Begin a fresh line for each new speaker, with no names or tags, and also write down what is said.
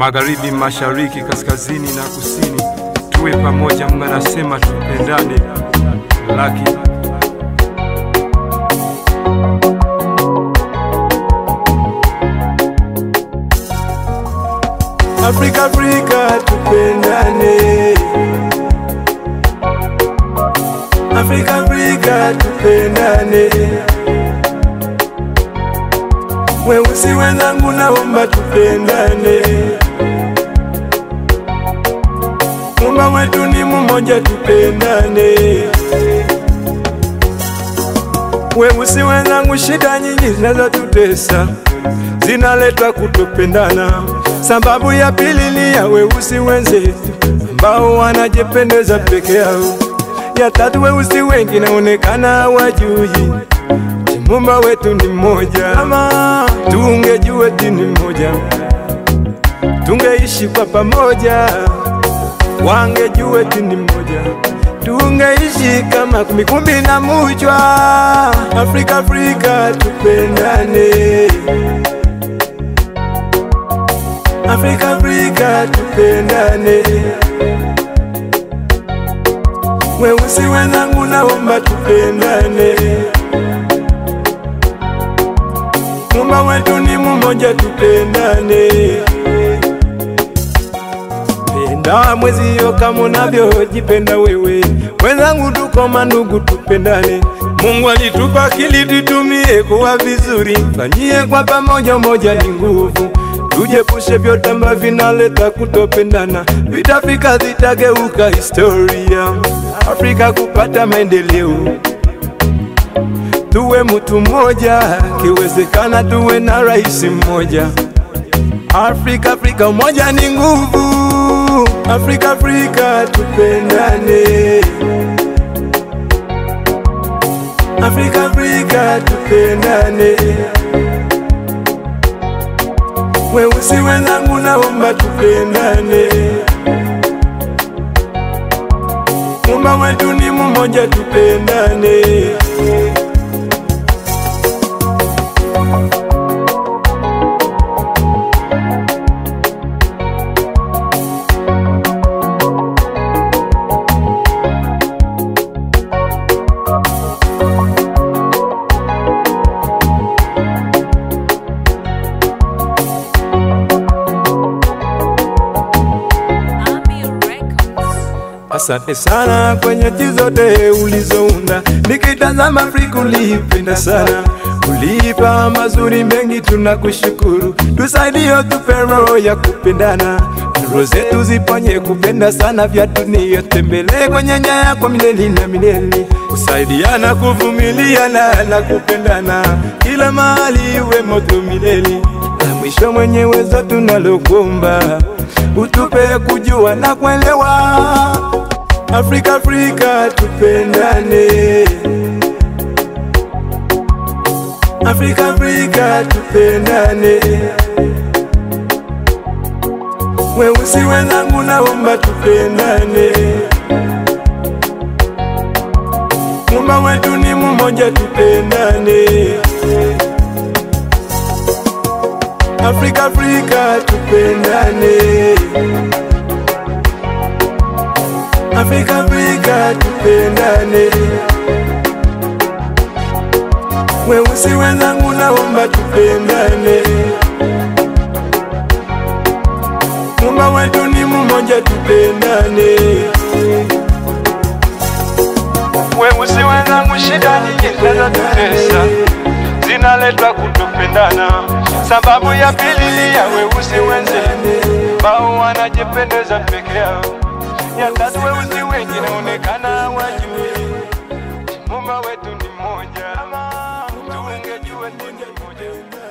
magharibi, mashariki, kaskazini na kusini, tuwe pamoja. Mungu anasema tupendane. Laki
Afrika, Afrika tupendane. Afrika, Afrika tupendane. Weusi wenzangu, naomba tupendane. Muumba wetu ni mmoja, tupendane. Weusi wenzangu, shida nyingi zinazotutesa zinaletwa kutopendana. Sababu ya pili ni ya weusi wenzetu ambao wanajipendeza peke yao. Ya tatu, weusi wengi naonekana hawajui Muumba wetu ni mmoja. Ama tungejua eti ni mmoja, tungeishi kwa pamoja. Wangejua eti ni mmoja, tungeishi kama kumbikumbi na mujwa. Afrika, Afrika tupendane. Afrika, Afrika tupendane. Weusi wenzangu, naomba tupendane. Muumba wetu ni mmoja, tupendane. Penda mwezio kama unavyojipenda wewe. Wenzangu, tuko mandugu, tupendane. Mungu alitupa akili tutumie kuwa vizuri, fanyie kwa pamoja, moja ni nguvu. Tujepushe vyote ambavyo vinaleta kutopendana, vitafika zitageuka historia. Afrika kupata maendeleo, tuwe mtu mmoja, kiwezekana tuwe na rais mmoja. Afrika, Afrika, umoja ni nguvu. Afrika, Afrika, tupendane. Afrika, Afrika, tupendane. Weusi wenzangu, naomba tupendane. Muumba wetu ni mmoja, tupendane.
Ami Records.
Asante sana kwenye nchi zote ulizounda, nikitazama Afrika uliipenda sana, uliipa mazuri mengi, tunakushukuru. Tusaidie, tupe roho ya kupendana, roho zetu ziponye kupenda sana vya dunia, tembelee kwenye nyaya kwa milele na milele, kusaidiana, kuvumiliana na kupendana, kila mahali iwe moto milele. La mwisho mwenyewe zote tunalokuomba utupe kujua na kuelewa. Afrika, Afrika tupendane. Afrika, Afrika tupendane. Weusi wenzangu, naomba tupendane. Muumba wetu ni mmoja, tupendane. Afrika, Afrika tupendane. Afrika, Afrika tupendane. Weusi wenzangu, naomba tupendane. Muumba wetu ni mmoja, tupendane. Weusi wenzangu, shida nyingi zinazotutesa zinaletwa kutopendana. Sababu ya pili ni ya weusi wenzetu ambao wanajipendeza peke yao. Ya tatu, weusi wengi naonekana hawajui Muumba wetu ni mmoja, tungejua ni mmoja.